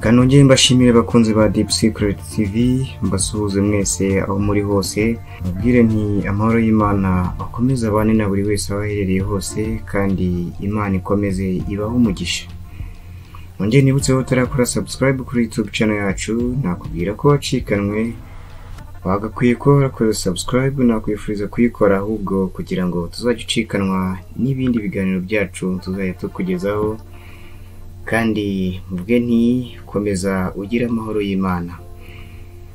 kanongere mbashimire abakunzi ba Deep Secret TV mbasuhuze mwese aho muri hose mbabwire nti amahoro y'Imana akomeze abane na buri wese aho aherereye hose kandi Imana ikomeze ibahe umugisha Mwongere nibutse ko utarakora subscribe kuri YouTube channel yacu nakubwira ko wacikanwe wagakwiye kuba warakoze subscribe nakwifuriza kuyikora ahubwo kugira ngo tuzajya ucikanwa n'ibindi biganiro byacu tuzajya tukugezaho kandi mvuge nti komeza ugire amahoro y'imana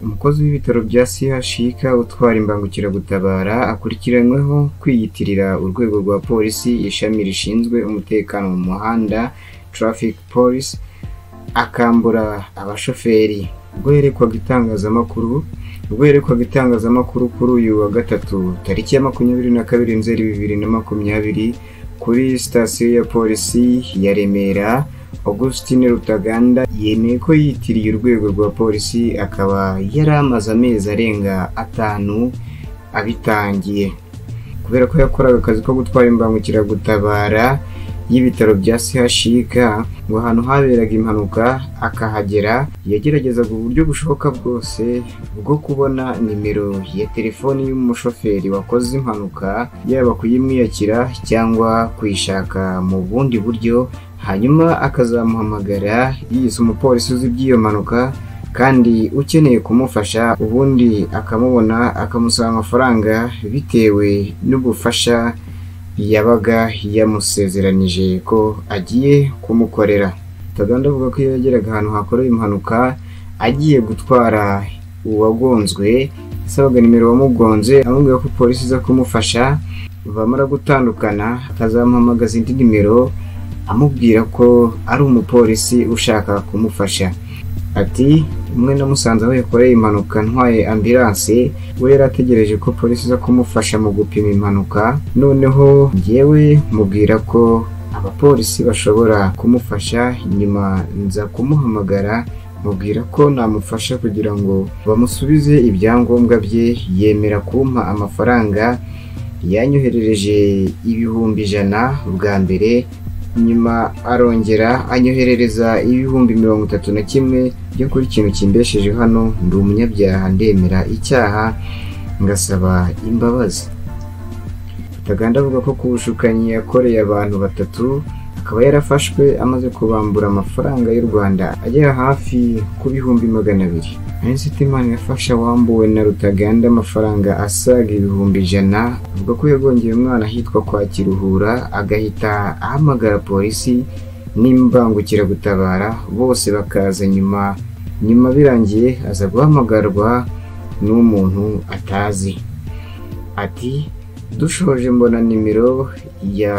umukozi w'ibitaro bya CHUK utwara imbangukiragutabara akurikiranyweho kwiyitirira urwego rwa polisi ishami rishinzwe umutekano mu muhanda traffic police akambura abashoferi ubwo yerekwaga itangazamakuru ubwo yerekwaga itangazamakuru kuri uyu wa gatatu tariki ya makumyabiri na kabiri nzeri bibiri na makumyabiri kuri sitasiyo ya polisi ya remera augustine rutaganda yemeye ko yitiriye urwego rwa polisi akaba yari amaze amezi arenga atanu abitangiye kubera ko yakoraga akazi ko gutwara imbangukiragutabara y'ibitaro bya CHUK ngo ahantu haberaga impanuka akahagera yageragezaga uburyo bushoboka bwose bwo kubona nimero ya telefoni y'umushoferi wakoze impanuka yaba kuyimwiyakira cyangwa kuyishaka mu bundi buryo hanyuma akazamuhamagara yise umupolisi uzi iby'iyo mpanuka kandi ukeneye kumufasha ubundi akamubona akamusaba amafaranga bitewe n'ubufasha yabaga yamusezeranije ko agiye kumukorera Taganda avuga ko iyo yageraga ahantu hakorewe impanuka agiye gutwara uwagonzwe yasabaga nimero wamugonze amubwira ko polisi iza kumufasha bamara gutandukana akazamuhamagaza indi nimero amubwira ko ari umupolisi ushaka kumufasha ati umwe namusanze aho yakoreye impanuka ntwaye ambiranse we yari ategereje ko polisi iza kumufasha mu gupima impanuka noneho ngewe mubwira ko abapolisi bashobora kumufasha nyuma nza kumuhamagara mubwira ko namufasha kugira ngo bamusubize ibyangombwa bye yemera kumpa amafaranga yanyoherereje ibihumbi ijana bwa mbere nyuma arongera anyoherereza ibihumbi mirongo itatu na kimwe byo kuri ikintu kimbesheje hano ndi umunyabyaha ndemera icyaha ngasaba imbabazi Taganda avuga ko ku bushukanyi yakoreye abantu batatu akaba yarafashwe amaze kubambura amafaranga y'u Rwanda agera hafi ku bihumbi magana abiri Imana yafasha wambuwe na Rutaganda amafaranga asaga ibihumbi ijana avuga ko yagongeye umwana ahitwa kwa Kiruhura agahita ahamagara polisi n'imbangukiragutabara bose bakaza nyuma nyuma birangiye aza guhamagarwa n'umuntu atazi ati dushoje mbona nimero ya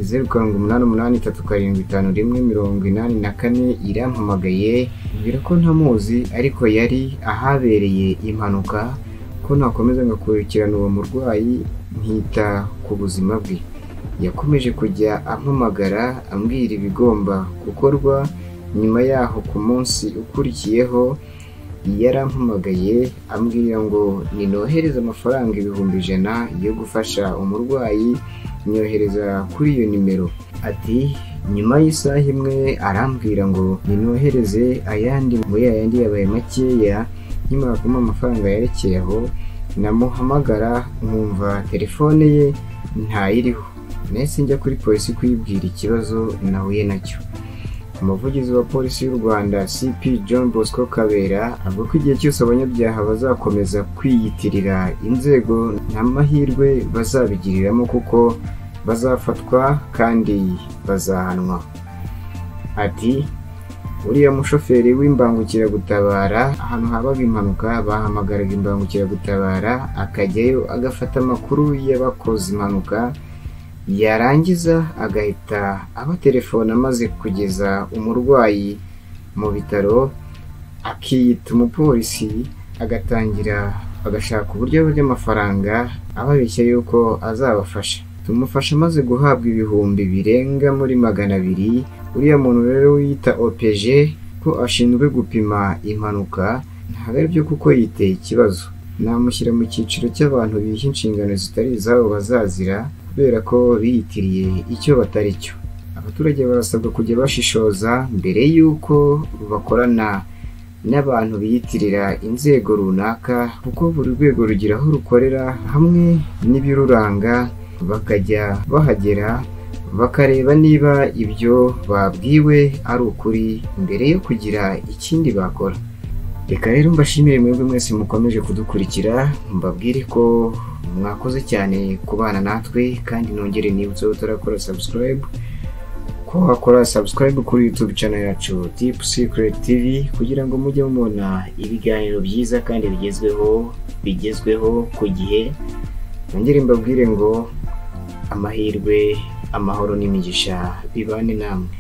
zeru karindwi umunani umunani itatu karindwi itanu rimwe mirongo inani na kane irampamagaye mbwira ko ntamuzi ariko yari ahabereye impanuka ko nakomeza ngakurikirana uwo murwayi nkita ku buzima bwe yakomeje kujya ampamagara ambwira ibigomba gukorwa nyuma yaho ku munsi ukurikiyeho yarampamagaye ambwira ngo ninohereze amafaranga ibihumbi ijana yo gufasha umurwayi nyohereza kuri iyo nimero ati nyuma y'isaha imwe arambwira ngo ninohereze ayandi muri ayandi yabaye makeya nkimara kumuha amafaranga yerekeye aho namuhamagara nkumva telefone ye ntayiriho nahise njya kuri polisi kuyibwira ikibazo nahuye nacyo umuvugizi wa polisi y'u rwanda cp john bosco kabera avuga ko igihe cyose abanyabyaha bazakomeza kwiyitirira inzego nta mahirwe bazabigiriramo kuko bazafatwa kandi bazahanwa ati uriya mushoferi w'imbangukiragutabara ahantu habaga impanuka bahamagaraga imbangukiragutabara akajyayo agafata amakuru y'abakoze impanuka yarangiza agahita abatelefona amaze kugeza umurwayi mu bitaro akiyita umupolisi agatangira agashaka uburyo burya amafaranga ababeshya yuko azabafasha tumufasha amaze guhabwa ibihumbi birenga muri magana abiri uriya muntu rero wiyita opeje ko ashinzwe gupima impanuka ntabwo ari byo kuko yiteye ikibazo namushyira mu cyiciro cy'abantu biha inshingano zitari izabo bazazira kubera ko biyitiriye icyo batari cyo abaturage barasabwa kujya bashishoza mbere y'uko bakorana n'abantu biyitirira inzego runaka kuko buri rwego rugira aho rukorera hamwe n'ibiruranga bakajya bahagera bakareba niba ibyo babwiwe ari ukuri mbere yo kugira ikindi bakora reka rero mbashimire mwebwe mwese mukomeje kudukurikira mbabwire ko mwakoze cyane kubana natwe kandi nongere niba utarakora subscribe ko wakora subscribe kuri youtube channel yacu deep secret tv kugira ngo mujye mubona ibiganiro byiza kandi bigezweho bigezweho ku gihe nongere mbabwire ngo amahirwe amahoro n'imigisha bibane namwe